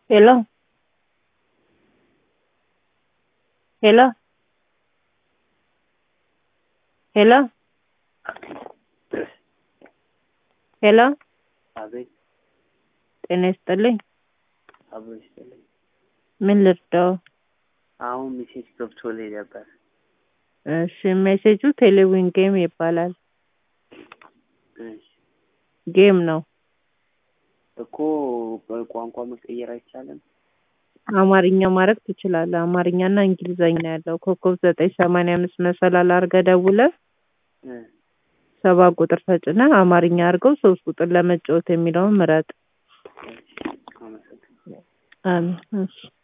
Hello? ሄሎ ሄሎ ሄሎ አቤት ጤና ይስጥልኝ። አብሮ ይስጥልኝ። ምን ልርዳው? አሁን ሜሴጅ ገብቶልኝ ነበር። እሺ ሜሴጁ ቴሌዊን ጌም ይባላል። እሺ ጌም ነው። እኮ በቋንቋ መቀየር አይቻልም? አማርኛ ማድረግ ትችላለህ። አማርኛና እንግሊዘኛ ነው ያለው። ኮከብ ዘጠኝ ሰማንያ አምስት መሰላል አድርገህ ደውለህ እ ሰባ ቁጥር ተጭነህ አማርኛ አድርገው ሶስት ቁጥር ለመጫወት የሚለውን ምረጥ። እሺ አመሰግናለሁ። አሜን። እሺ